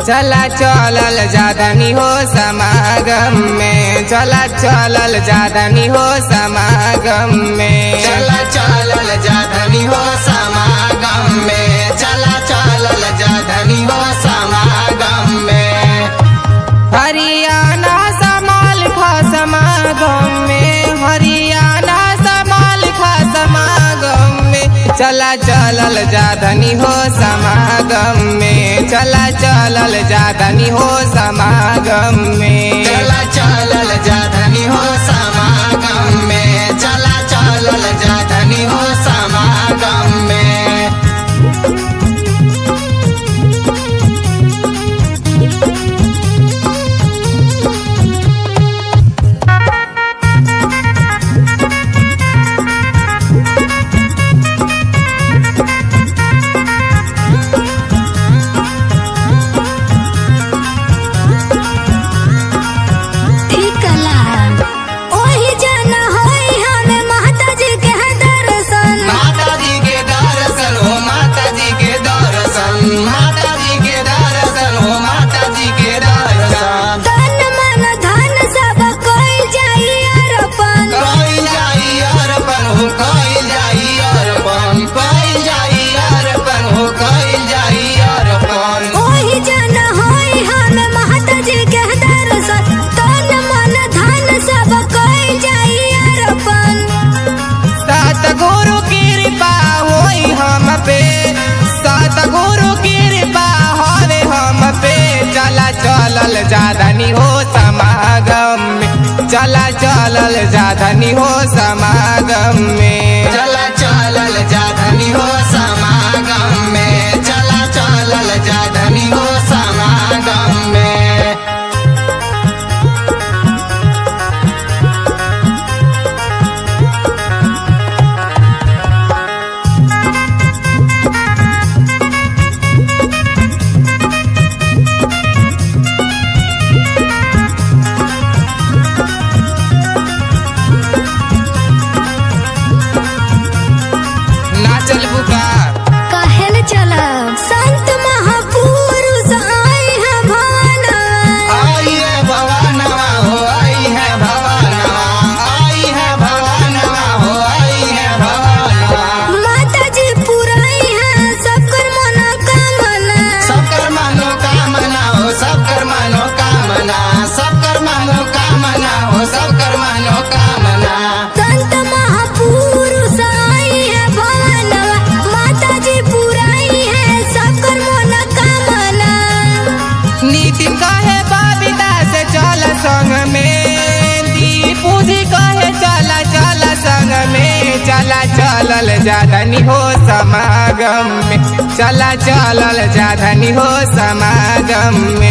चला चलल जादनी हो समागम में चला चलल जादनी हो समागम में चला चलल जाधनी हो समागम में चला चलल जाधनी हो समागम में हरियाणा समाल खा समागम में हरियाणा समाल खा समागम में चला चलल जादनी हो समागम में चला चलल जादनी हो समागम में चला चलल जाधनी हो समागम में चला चलल जाधनी हो समागम में ठिकला ओही जन होई हमें माता जी के दर्शन माता जी के दर्शन हो माता जी के दर्शन माता जी के दर्शन हो माता जी के दर्शन तन मन धन सब कोई जाई अर्पण कोई जाई अर्पण हो कोई जाई अर्पण कोई जाई अर्पण हो कोई जाई अर्पण ओही जन होई हमें माता जी के दर्शन तन मन धन सब कोई जाई अर्पण सतगुरु कृपा होई हम पे सतगुरु कृपा होवे हम पे चला चलल जादनी हो समागम में चला चलल जादनी हो समागम में चला चलल जाधनी हो समागम में चला चलल जाधनी हो समागम में नाचल बुका कहल चलब संत महापुरुष आई है भवन आई है भवानवा हो आई है भवानवा आई है भवानवा हो आई है भवानवा माता जी पुराई है सबकर मनोकामना सबकर मनोकामना हो सबकर मनोकामना सबकर मनोकामना हो सबकर मनोकामना संत महापुरुष आई है भवनवा माता जी पुराई है सबकर मनोकामना नितिन कहे बबीता से चल संग में दीपू जी कहे चला चला संग में चला चलल जादनी हो समागम में चला चलल जादनी हो समागम में